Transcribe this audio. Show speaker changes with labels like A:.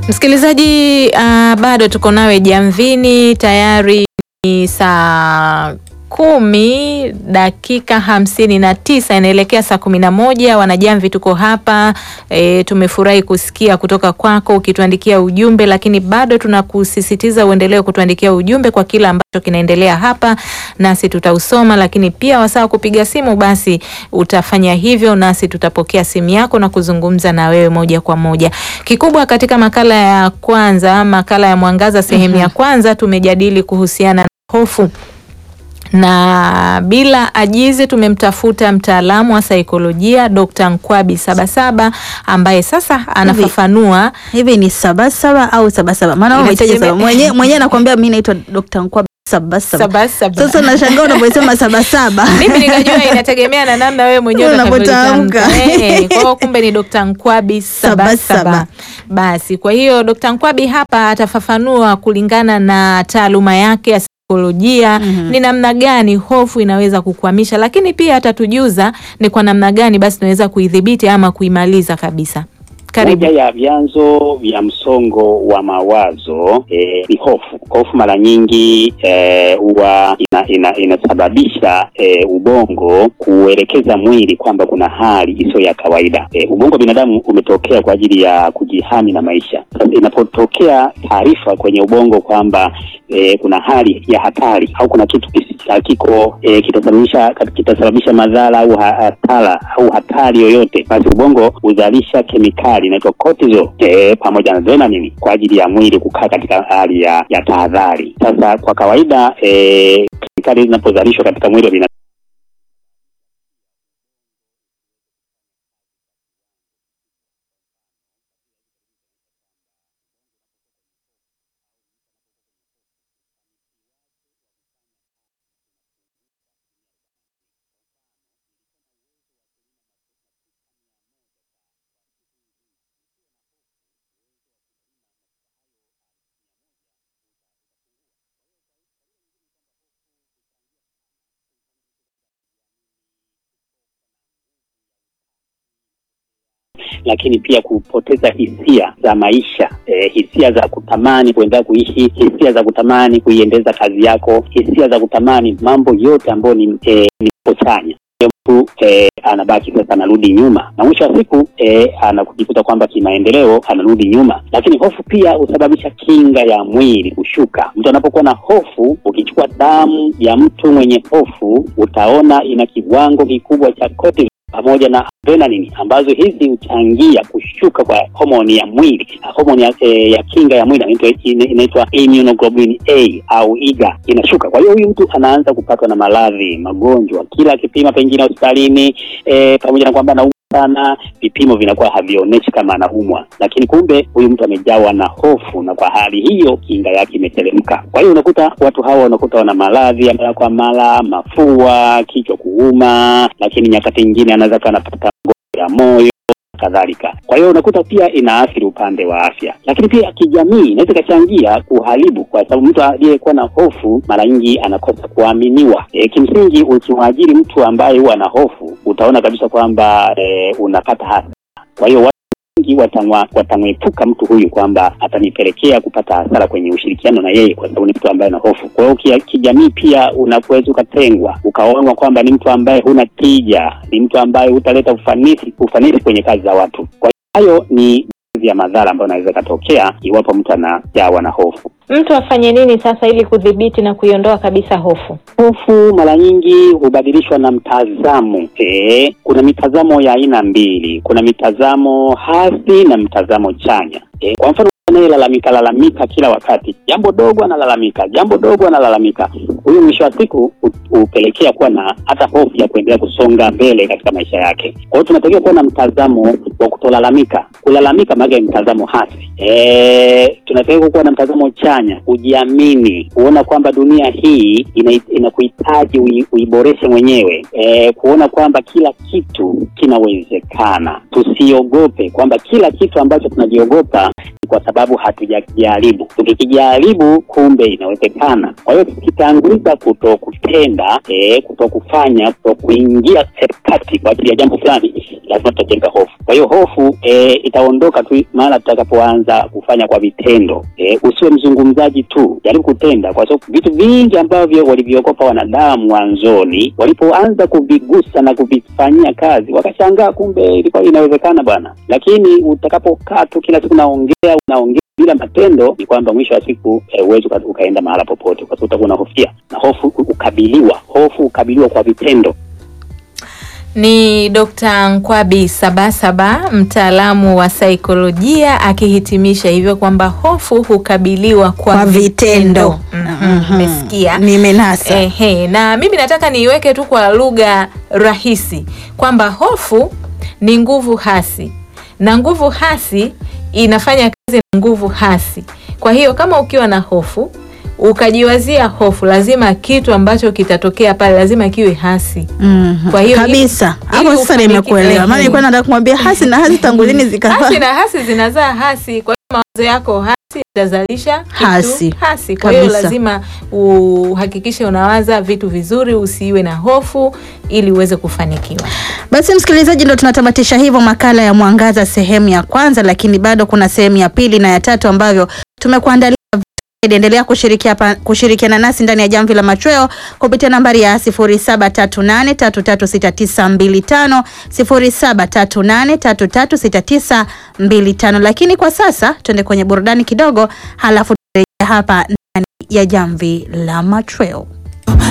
A: Msikilizaji, uh, bado tuko nawe jamvini, tayari ni saa kumi dakika hamsini na tisa inaelekea saa kumi na moja. Wanajamvi tuko hapa e, tumefurahi kusikia kutoka kwako ukituandikia ujumbe, lakini bado tunakusisitiza uendelee kutuandikia ujumbe kwa kila ambacho kinaendelea hapa, nasi tutausoma, lakini pia wasaa kupiga simu, basi utafanya hivyo, nasi tutapokea simu yako na kuzungumza na wewe moja kwa moja. Kikubwa katika makala ya kwanza, makala ya Mwangaza sehemu ya kwanza, tumejadili kuhusiana na hofu na bila ajizi tumemtafuta mtaalamu wa saikolojia Dr. Nkwabi Sabasaba ambaye sasa anafafanua
B: hivi ni sabasaba au sabasaba? Maana wewe umetaja
A: Inategemea-
B: saba mwenyewe mwenyewe anakuambia mimi naitwa Dr. Nkwabi sabasaba.
A: Sabasaba.
B: Sasa nashangaa unaposema sabasaba.
A: mimi nikajua inategemea na namna wewe mwenyewe
B: Unavyotamka.
A: utakavyotamka. Eh, Kwa hiyo kumbe ni Dr. Nkwabi Sabasaba.
B: Sabasaba.
A: Basi kwa hiyo Dr. Nkwabi hapa atafafanua kulingana na taaluma yake ya saikolojia ni namna gani hofu inaweza kukwamisha, lakini pia atatujuza ni kwa namna gani basi tunaweza kuidhibiti ama kuimaliza kabisa. Karibu.
C: Moja ya vyanzo vya msongo wa mawazo eh, ni hofu. Hofu mara nyingi eh, huwa ina, ina, inasababisha eh, ubongo kuelekeza mwili kwamba kuna hali isiyo ya kawaida. Eh, ubongo wa binadamu umetokea kwa ajili ya kujihami na maisha. Sasa inapotokea taarifa kwenye ubongo kwamba eh, kuna hali ya hatari au kuna kitu kisi- hakiko eh, kitasababisha kitasababisha madhara au ha- hatara au hatari yoyote, basi ubongo huzalisha kemikali inaitwa cortisol eh, pamoja na adrenaline kwa ajili ya mwili kukaa katika hali ya, ya tahadhari. Sasa kwa kawaida eh, kemikali zinapozalishwa katika mwili wa binadamu lakini pia kupoteza hisia za maisha eh, hisia za kutamani kuendelea kuishi, hisia za kutamani kuiendeza kazi yako, hisia za kutamani mambo yote ambayo ni, eh, ni chanya mtu eh, anabaki sasa anarudi nyuma na mwisho wa siku eh, anakujikuta kwamba kimaendeleo anarudi nyuma. Lakini hofu pia husababisha kinga ya mwili kushuka. Mtu anapokuwa na hofu, ukichukua damu ya mtu mwenye hofu utaona ina kiwango kikubwa cha cortisol pamoja na adrenaline ambazo hizi huchangia kushuka kwa homoni ya mwili na homoni ya, eh, ya kinga ya mwili inaitwa- ina- inaitwa immunoglobulin A au IGA inashuka. Kwa hiyo huyu mtu anaanza kupatwa na maradhi, magonjwa, kila akipima pengine hospitalini eh, pamoja na kwamba anaumwa sana, vipimo vinakuwa havionyeshi kama anaumwa, lakini kumbe huyu mtu amejawa na hofu, na kwa hali hiyo kinga yake imeteremka. Kwa hiyo unakuta watu hawa unakuta wana maradhi ya mara kwa mara, mafua, kichwa kuuma, lakini nyakati nyingine anaweza kuwa anapata magonjwa ya moyo kadhalika. Kwa hiyo unakuta pia inaathiri upande wa afya, lakini pia kijamii inaweza ikachangia kuharibu, kwa sababu mtu aliyekuwa na hofu mara nyingi anakosa kuaminiwa. E, kimsingi ukimwajiri mtu ambaye huwa na hofu utaona kabisa kwamba e, unapata hasara. Kwa hiyo watu wengi watamwa- watamwepuka mtu huyu kwamba atanipelekea kupata hasara kwenye ushirikiano na yeye, kwa sababu ni mtu ambaye ana hofu. Kwa hiyo kia- kijamii pia unaweza ukatengwa, ukaonwa kwamba ni mtu ambaye huna tija, ni mtu ambaye hutaleta ufanisi ufanisi kwenye kazi za watu. Kwa hiyo hayo ni baadhi ya madhara ambayo anaweza katokea iwapo mtu anajawa na hofu.
A: Mtu afanye nini sasa ili kudhibiti na kuiondoa kabisa hofu?
C: Hofu mara nyingi hubadilishwa na mtazamo. Eh, kuna mitazamo ya aina mbili, kuna mitazamo hasi na mtazamo chanya. Eh, kwa mfano anayelalamika lalamika kila wakati, jambo dogo analalamika, jambo dogo analalamika, huyu mwisho wa siku hu- hupelekea kuwa na hata hofu ya kuendelea kusonga mbele katika maisha yake. Kwa hiyo tunatakiwa kuwa na mtazamo wa kutolalamika. Kulalamika maana ni mtazamo hasi. Eh, tunatakiwa kuwa na mtazamo chanya, kujiamini, kuona kwamba dunia hii ina- inakuhitaji ui- uiboreshe mwenyewe, eh, kuona kwamba kila kitu kinawezekana. Tusiogope kwamba kila kitu ambacho tunajiogopa kwa sababu hatujajaribu. Tukikijaribu kumbe inawezekana. Kwa hiyo tukitanguliza kuto kutenda, eh, kuto kufanya, kuto kuingia katikati kwa ajili ya jambo fulani, lazima tutajenga hofu. Kwa hiyo hofu eh, itaondoka tu mara tutakapoanza kufanya kwa vitendo. Eh, usiwe mzungumzaji tu, jaribu kutenda, kwa sababu vitu vingi ambavyo walivyogopa wanadamu mwanzoni, walipoanza kuvigusa na kuvifanyia kazi, wakashangaa kumbe ilikuwa inawezekana bwana. Lakini utakapokaa tu kila siku unaongea unaongea bila matendo, ni kwamba mwisho wa siku huwezi uka, ukaenda mahala popote, kwa sababu utakuwa unahofia, na hofu ukabiliwa, hofu ukabiliwa kwa vitendo.
A: Ni Dr. Nkwabi Sabasaba, mtaalamu wa saikolojia akihitimisha hivyo kwamba hofu hukabiliwa kwa,
B: Kwa vitendo.
A: Mhm, Umesikia?
B: Nimenasa.
A: Ehe, na mimi nataka niiweke tu kwa lugha rahisi kwamba hofu ni nguvu hasi na nguvu hasi inafanya kazi na nguvu hasi. Kwa hiyo kama ukiwa na hofu ukajiwazia hofu, lazima kitu ambacho kitatokea pale lazima kiwe hasi.
B: Mhm.
A: Kwa hiyo
B: kabisa
A: ili-
B: hapo
A: ili
B: sasa
A: ufanikiwe-
B: nimekuelewa, maana
A: Ehe.
B: nilikuwa nataka kumwambia hasi na hasi tangu lini zikawa
A: hasi na hasi zinazaa hasi. Kwa hiyo mawazo yako hasi itazalisha kitu
B: Hasi.
A: hasi. Kwa hiyo
B: Kabisa.
A: lazima uhakikishe unawaza vitu vizuri, usiwe na hofu ili uweze kufanikiwa.
B: Basi msikilizaji, ndo tunatamatisha hivyo makala ya Mwangaza sehemu ya kwanza, lakini bado kuna sehemu ya pili na ya tatu ambavyo tumekuandalia. Endelea kushiriki hapa kushirikiana nasi ndani ya Jamvi la Machweo kupitia nambari ya 0738336925 0738336925. Lakini kwa sasa tuende kwenye burudani kidogo, halafu turejea hapa ndani ya Jamvi la Machweo.